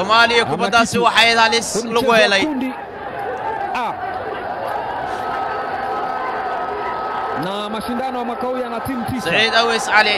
soomaaliya kubaddaasi waxay halis lagu helay kundi A. Na mashindano ya mwaka huu yana timu tisa. saciid aweys cali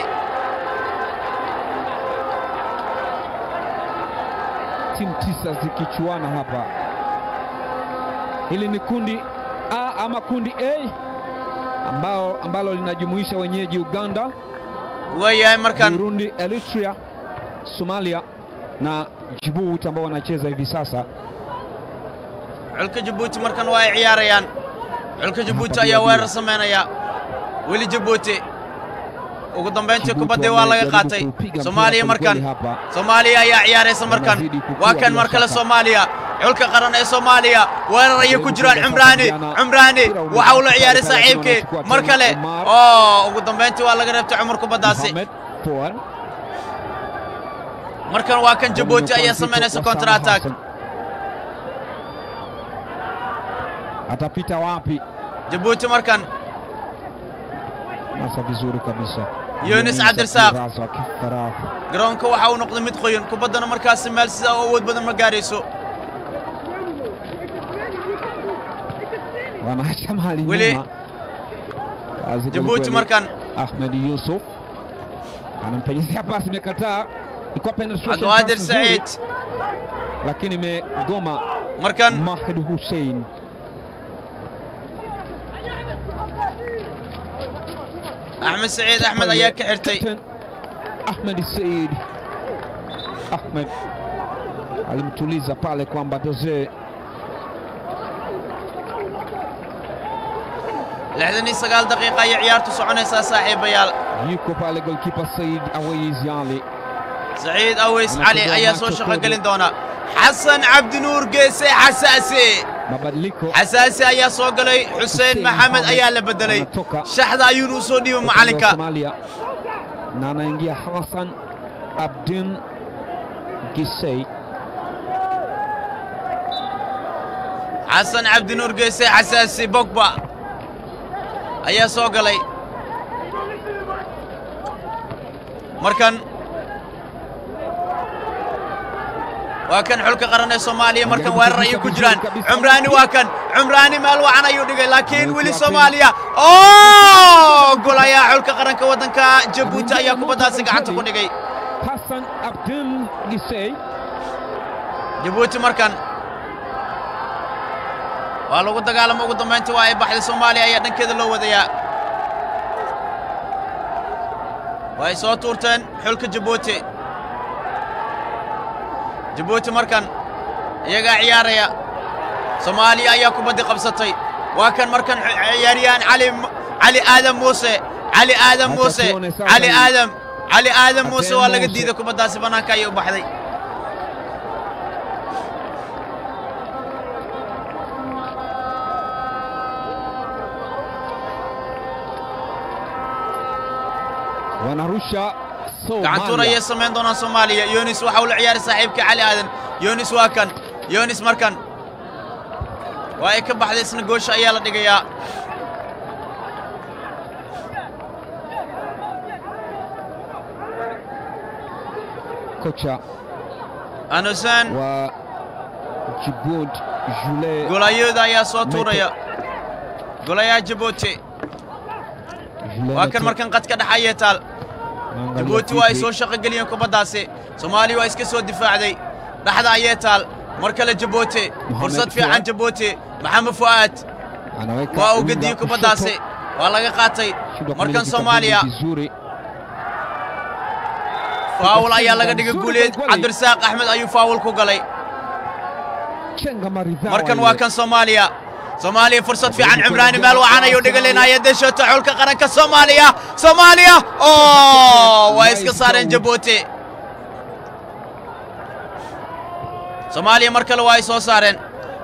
timu tisa zikichuana hapa. Hili ni kundi A ama kundi A ambao, ambalo linajumuisha wenyeji Uganda, waayahay markan Burundi, Eritrea, Somalia na Djibouti ambao wanacheza hivi sasa. xulka jabuuti markan waa ay ciyaarayaan xulka jabuuti ayaa weerar samaynaya weli jabuuti ugu dambayntii kubaddii waa laga qaatay soomaaliya markan soomaaliya ayaa ciyaaraysa markan waa kan mar kale soomaaliya xulka qaran ee soomaaliya weerar ayay ku jiraan cumraani cumraani waxa uu la ciyaaray saaxiibkii mar kale oo ugu dambayntii waa laga reebtay cumar kubaddaasi Mohamed Fouad. markan waa kan jabuuti ayaa samaynaysa counter attack Atapita wapi? jabuuti markan Nasa vizuri kabisa. Yunus Abdirsaq. Abdirsaq Farah. garoonka waxa uu noqday mid qoyan kubaddana markaasi meel sidaa u awood badan ma gaarayso wanaacha mahali Wili. nyuma. Kazi jabuuti kwelikweli. markan Ahmed Yusuf anampenyezea pasi, imekataa. Ilikuwa penetration cabdiqaadir pass nzuri, saciid lakini imegoma. markan Mahdi Hussein axmed saciid axmed ayaa ka xirtay Captain Ahmed Said Ahmed alimtuliza pale kwamba Doze lixdan iyo sagaal daqiiqa ayay ciyaartu soconaysaa saaxiibayaal yuko pale golkipa Said Awais Ali saciid aweys cali ayaa soo shaqo gelin doona xasan cabdinuur geese xasaasi mabadiliko xasaasi ayaa soo galay xuseen maxamed ayaa la beddelay shaxda ayuuna u soo dhiibay macallinka Somalia na anaingia Hassan Abdin Gisei xasan cabdinuur geese xasaasi bogba ayaa soo galay markan waa kan xulka qaran ee soomaaliya markan weerar ayay ku jiraan cumraani waa kan cumraani meel wacan ayuu dhigay laakiin weli soomaaliya oo gol ayaa xulka qaranka waddanka jabuuti ayaa kubaddaasi gacanta ku dhigay Hassan Abdin Gisei jabuuti markan waa lagu dagaalama ugu dambayntii waa ay baxday soomaaliya ayaa dhankeeda loo wadayaa way soo tuurteen xulka jabuuti jabuuti markan iyagaa ciyaaraya soomaaliya ayaa kubaddi qabsatay waa kan markan ciyaaryahan cali cali aadam muuse cali aadam muuse cali aadam cali aadam muuse waa laga diiday kubaddaasi bannaanka ayay u baxday wanarusha gacantuun ayay samayn doonaan soomaaliya yonis waxa uu la ciyaaray saaxiibkii cali aadan yonis waa kan yonis markan waa ay ka baxday isna goosha ayaa la dhigayaa kocha anusan wa Djibouti Jules golayooda ayaa soo tuuraya golayaha jabuuti Jules waa kan markan qadka dhex ayay taal Angalia jabuuti waa ay Fikri. soo shaqo geliyeen kubaddaasi soomaaliya waa iska soo difaacday dhexda ayay taal mar kale jabuuti fursad fiican Fuad. jabuuti maxamed fu'aad Anaweka waa uu winga gediyey kushoto. kubaddaasi waa laga qaatay Shindwa markan kumiliki soomaaliya kabumbu vizuri faawul ayaa laga dhigay Nzuri guuleed kweli. cabdirasaaq axmed ayuu faawul ku galay chenga maridhawa markan ile. waa kan soomaaliya soomaaliya fursad fiican cimraani meel wacan ayuu dhigalinaya deshota xulka qaranka soomaaliya soomaaliya oo waa iska saareen jabuuti soomaaliya mar kale waa ay soo saareen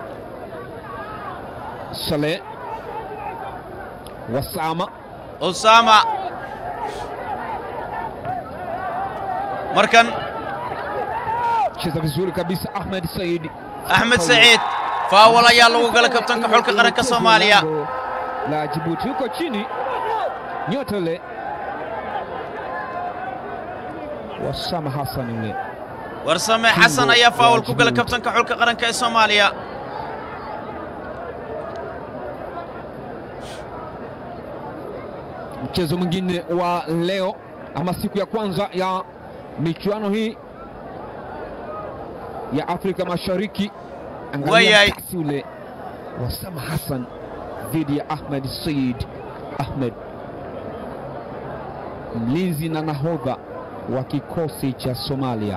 Saleh Wasama usaama markan cheza vizuri kabisa Ahmed Said axmed saciid faawal ayaa lagu gala kabtanka xulka qaranka soomaaliya Lango la Djibouti huko chini nyota yule Wasama Hassan yule warsame xasan ayaa faawul ku gala kabtanka xulka qaranka ee soomaaliya Mchezo mwingine wa leo ama siku ya kwanza ya michuano hii ya Afrika Mashariki. Angalia Wayai. kasi ule wa Sama Hassan dhidi ya Ahmed Said Ahmed, mlinzi na nahodha wa kikosi cha Somalia.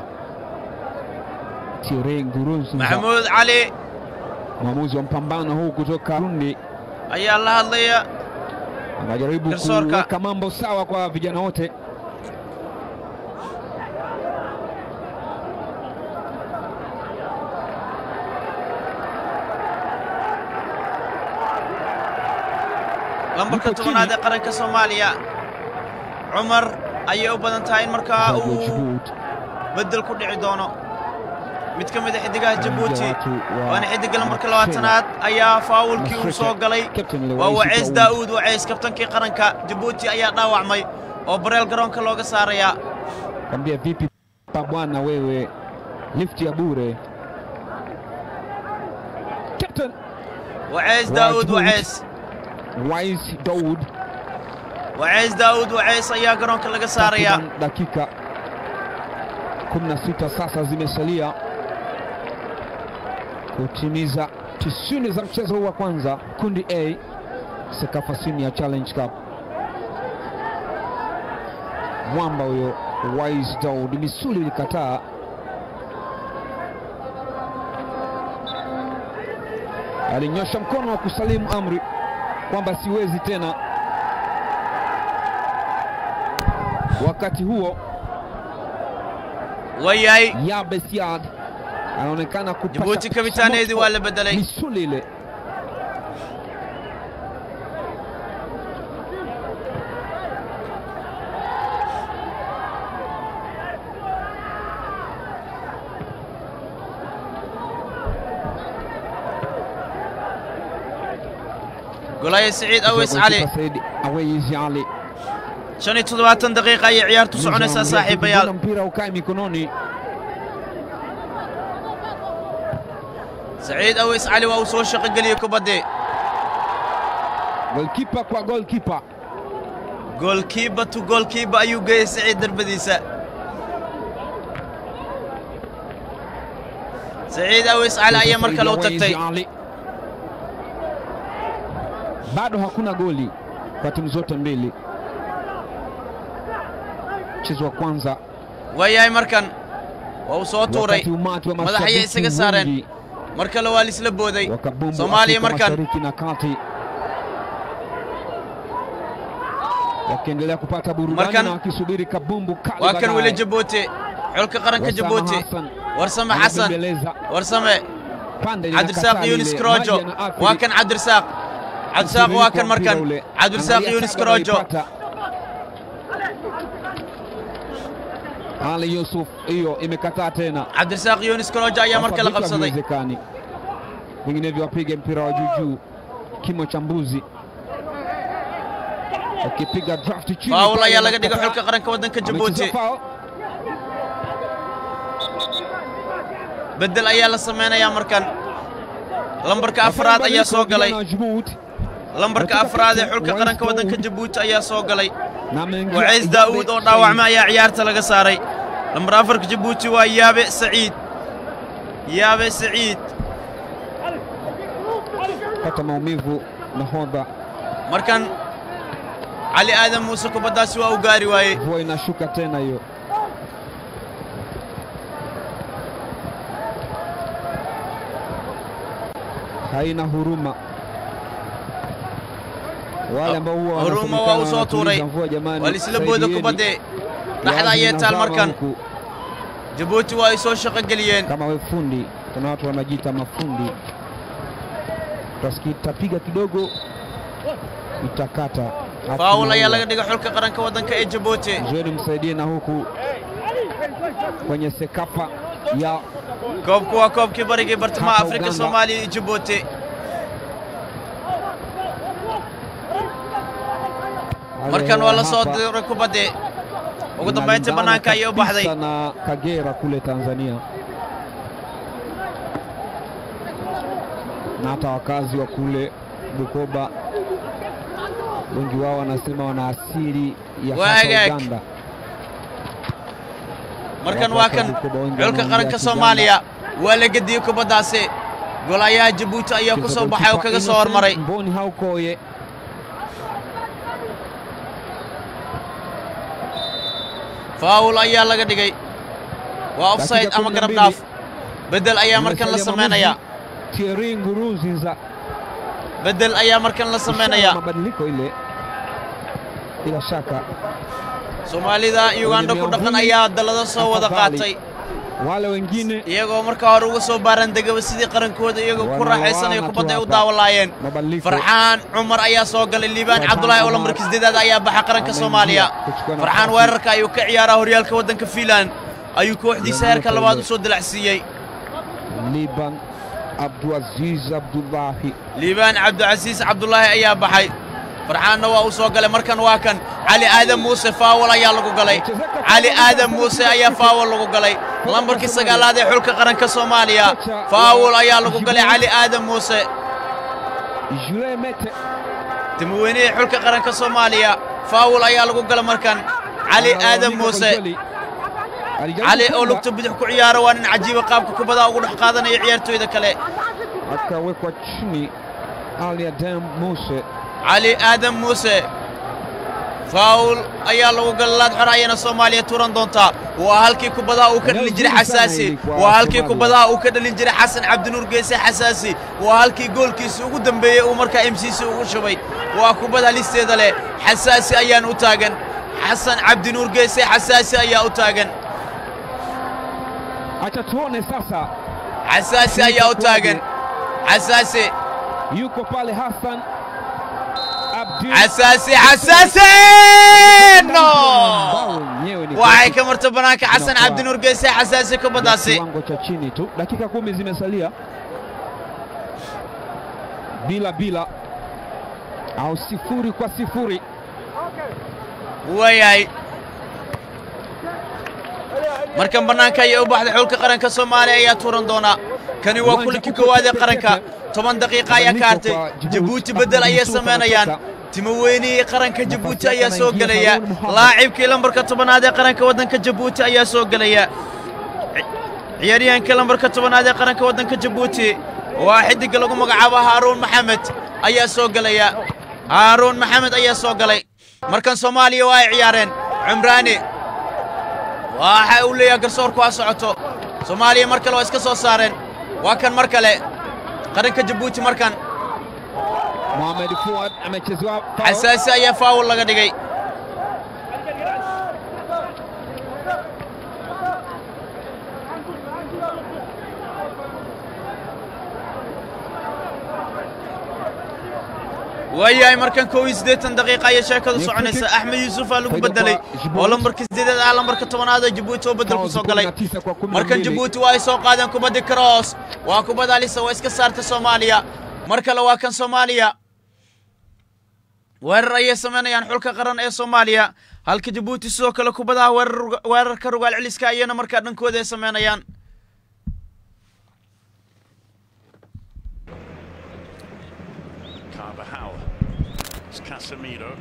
Ture Ngurunziza, maxamuud cali mwamuzi wa mpambano huu kutoka Burundi, ayaa la hadlaya anajaribu Garsoorka. kuweka mambo sawa kwa vijana wote. lambarka Yuko tobanaad chini. ee qaranka soomaaliya cumar ayay u badan tahay in markaa Fadlu uu Djibouti. beddel ku dhici doono mid ka mid a xiddigaha jabuuti watu wa waana xiddigga lambarka labaatanaad ayaa faawulkii uu soo galay Captain waa Lewis waceys Daoud. daa'uud waceys kabtankii qaranka jabuuti ayaa dhaawacmay oo bareel garoonka looga saarayaa Kwambia vipi pa bwana wewe, lift ya bure. Captain waceys Waa daa'uud Djibouti. waceys Wise Daoud waceys daa'uud waceys ayaa garoonka laga saarayaa takriban dakika 16 sasa zimesalia kutimiza tisini za mchezo huu wa kwanza, kundi A Sekafa Senior Challenge Cup. Mwamba huyo Wise Daud, misuli ilikataa. Alinyosha mkono wa kusalimu amri kwamba siwezi tena. Wakati huo wayahay Yabe Siad anaonekana kupata jabuuti kabitaaneedii waa la beddelay misuli ile golaya siciid awis cali Said Awais Ali shan iyo toddobaatan daqiiqa ayay ciyaartu soconaysaa saaxiibayaal mpira ukae mikononi saciid awis cali waa uu soo shaqo geliyey kubaddii golkipa kwa golkipa goolkiiba tu goolkiiba ayuu geeyey siciid darbadiisa saciid awis cali ayaa mar kale u tagtay Ali. bado hakuna goli kwa timu zote mbili mchezo wa kwanza waayahay markan waa uu soo tuuray wakati umati wa madax ayay mashabiki isaga saareen wengi mar kale waa lisla booday wa kabumbu soomaaliya Afrika markan Mashariki na kati wakiendelea kupata burudani Markan- na wakisubiri kabumbu kali waa kan baadaye. weli jabuuti xulka qaranka Wasama jabuuti Hassan warsame xasan anabembeleza warsame pande cabdirasaaq linakataa yunis lile, karojo maji yanaathiri waa kan cabdirasaaq cabdirasaaq waa kan markan mpira ule. cabdirasaaq Angalia yunis tabu karojo anaipata. Ali Yusuf hiyo imekataa tena cabdirasaaq yunis karojo ayaa mar kale Sasa vitu qabsaday haviwezekani. vinginevyo wapige mpira wa juujuu kimo cha mbuzi wakipiga draft chini faawul pale ayaa laga dhigay wanakataa. xulka qaranka waddanka Amecheza jabuuti foul. beddel ayaa la samaynayaa markan lambarka afraad Afar ayaa soo mabadiliko galay vijana wa Djibouti. lambarka Katika afraad ee captain xulka Wais qaranka waddanka Daoud. jabuuti ayaa soo galay Na ameingia waceys Iyabe daa'uud oo Said. dhaawacmay ayaa ciyaarta laga saaray lambar afarka jabuuti waa yaabe saciid yaabe saciid pata maumivu nahodha markan cali aadan muuse kubaddaasi waa u gaari waayey mvua inashuka tena hiyo haina huruma wale ambao huwa Huruma wanasemekana waa u soo wanatuliza tuuray. mvua jamani waa lisla booda saidieni. kubaddee dhaxda Yaani ayay taal inazama markan huku. jabuuti waa ay soo shaqo geliyeen kama we fundi kuna watu wanajiita mafundi tapiga kidogo itakata faawul ayaa laga dhigay xulka qaranka waddanka ee jabuuti zoeni msaidie na huku kwenye sekafa ya koobku waa koobkii barigii bartamaha Hapa afrika Uganda. soomaaliya iyo jabuuti markan waa la soo hapa. diray kubaddee ugu dambayntii bannaanka ayay u baxday na Kagera kule Tanzania, na hata wakazi wa kule Bukoba wengi wao wanasema wana asili ya hapa Waagaag. Uganda. markan waa kan xulka qaranka soomaaliya waa la gediyey kubaddaasi golayaha jabuuti ayaa ku soo baxay oo kaga soo hormaray Mboni Haukoye faawul ayaa laga dhigay waa offside ama garab dhaaf beddel ayaa markan la samaynayaa Thierry Nguruziza beddel ayaa markan la ishara samaynayaa mabadiliko ile, bila shaka soomaalida uganda ku dhaqan ayaa dallado soo wada qaatay wale wengine iyagoo markaa hore uga soo baarandegaba sidii qarankooda iyagoo ku raaxaysanaya kubadda ay u daawalaayeen mabadiliko farxaan cumar ayaa soo galay liibaan cabdulaahi oo lambarka sideedaad ayaa baxa qaranka soomaaliya farxaan weerarka ayuu ka ciyaaraa horyaalka waddanka fiinland ayuu kooxdiisa heerka labaad u soo dilacsiiyey Liban Abdulaziz Abdullahi liibaan cabdicasiis cabdulaahi ayaa baxay farxaanna waa uu soo galay markan waa kan cali aadan muuse faawal ayaa lagu galay cali aadan muuse ayaa faawal lagu galay lambarkii sagaalaad ee xulka qaranka soomaaliya faawal ayaa lagu galay cali aadan muuse Jules Mete timoweynihii xulka qaranka soomaaliya faawul ayaa lagu gala markan cali aadan muuse cali oo lugta bidix ku ciyaara waa nin cajiiba qaabka kubadda ugu dhex qaadanaya ciyaartooyda kale akawekwa chini Ali Adam Muse cali aadan muuse faawul ayaa lagu gala laad xor ayana soomaaliya turan doontaa waa halkii kubadaha uu ka dhalin jiray xasaasi waa halkii kubadaha uu ka dhalin jiray xasan cabdinuur geese xasaasi waa halkii goolkiisa ugu dambeeyey uu markaa emsiisi ugu shubay waa kubada listeeda leh xasaasi ayaan u taagan xasan cabdinuur geese xasaasi ayaa u taagan acha tuone sasa xasaasi ayaa u taagan xasaasi yuko pale Hassan Abdi xasaasi xasaasi no Bao wenyewe ni waxay ka marta banaanka xasan cabdinuur geese xasaasi kubaddaasi kiwango cha chini tu. Dakika kumi zimesalia bila bila au sifuri kwa sifuri. waayahay markan bannaanka ayay u baxday xulka qaranka soomaaliya ayaa tuuran doonaa kani waa kulankii koowaad ee qaranka toban daqiiqa ayaa ka hartay jabuuti beddel ayay samaynayaan timoweynihii qaranka jabuuti ayaa soo gelaya laacibkii lambarka tobanaad ee qaranka waddanka jabuuti ayaa soo gelaya ciyaaryahankii lambarka tobanaad ee qaranka waddanka jabuuti waa xiddigga lagu magacaabo haaruun maxamed ayaa soo gelaya haaruun maxamed ayaa soo galay markan soomaaliya waa ay ciyaareen cumraani waxa uu leeyahay garsoorku ha socoto soomaaliya mar kale waa iska soo saareen waa kan mar kale qaranka jabuuti markan Mohamed Fuad amechezewa foul. xasaasi ayaa faawul laga dhigay waayahay markan kow iyo siddeetan daqiiqa ayay sheekadu soconaysa axmed yuusufaa lagu bedelay oo lambarka siddeedaad ah lambarka tobanaad oo jabuuti oo bedel ku soo galay Tisa kwa kumi na markan mbili. jabuuti waa ay soo qaadeen kubaddi cross waa kubad alisa waa iska saarta soomaaliya mar kale waa kan soomaaliya weerar ayay samaynayaan xulka qaran ee soomaaliya halka jabuuti sidoo kale kubadaha weerar weerarka rugaal celiska ayana markaa dhankooda ay samaynayaan Carvajal. It's Casemiro.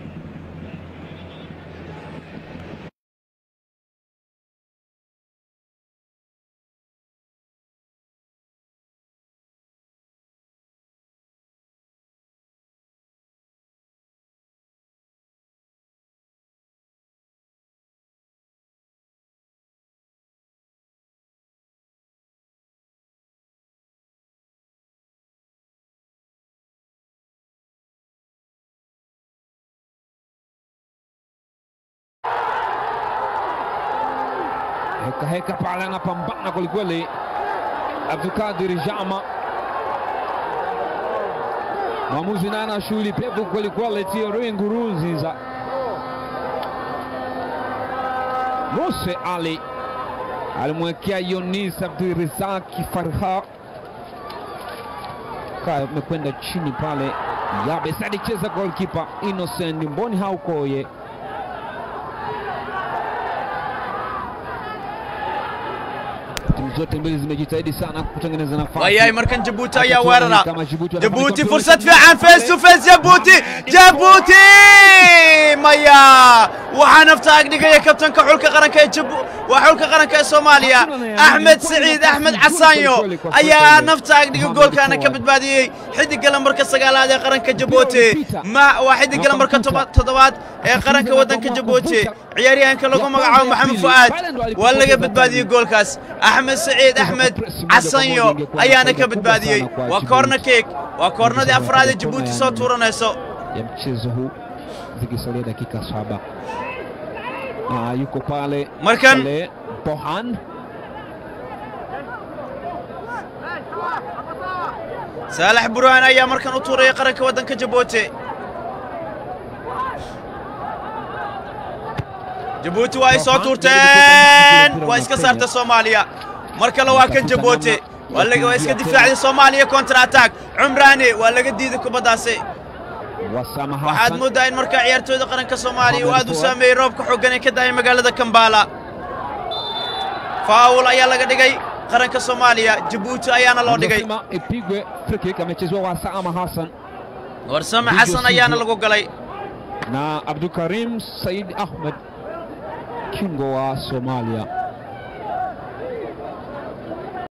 heka heka pale anapambana kwelikweli Abdulkadir Jama, mwamuzi naye ana shughuli pevu kwelikweli. Thierry Nguruziza, Muse Ali alimwekea Yonis Abdurizaki Farha, kaa amekwenda chini pale. Yabes alicheza golkipa Innocent Mboni Haukoye Timu zote mbili zimejitahidi sana kutengeneza nafasi. wayahay markan jabuuti Acha ayaa tuone weerara kama Djibouti jabuuti wanafanikiwa fursad kuonekana- fiican face to face jabuuti jabuuti maya waxaa nafta agdhigaya kabtanka xulka qaranka ee jabu waa xulka qaranka ee soomaaliya axmed saciid axmed casaanyo ayaa nafta agdhiga goolkaana ka badbaadiyey xidiga lambarka sagaalaad ee qaranka jabuuti ma waa xidiga lambarka toba- toddobaad ee qaranka waddanka jabuuti ciyaaryahanka lagu magacaabo maxamed fu'aad waa laga badbaadiyey goolkaas axmed saciid axmed casanyo ayaana ka badbaadiyey waa koorna keek waa koornadii afraad ee jabuuti soo tuuranayso ya mchezo huu zikisalia dakika saba. Ah, yuko pale Markan. pale Bohan saalax burhaan ayaa markan u tuuraya qaranka waddanka jabuuti jabuuti waa ay soo tuurteen waa iska saarta soomaaliya mar kale waa kan jabuuti waa laga- waa iska difaacday soomaaliya kontra attack cumraani waa laga diiday kubaddaasi Wasama waxaad Hassan mooddaa in markaa ciyaartooyda qaranka soomaaliya uu aad u saameeyey roobka xooggan ee ka daayay magaalada kambala faawul ayaa laga dhigay qaranka soomaaliya jabuuti ayaana loo dhigay Anasema ipigwe free kick amechezewa Wasama Hassan warsame xasan ayaana lagu galay na Abdulkarim Said Ahmed kingo wa Somalia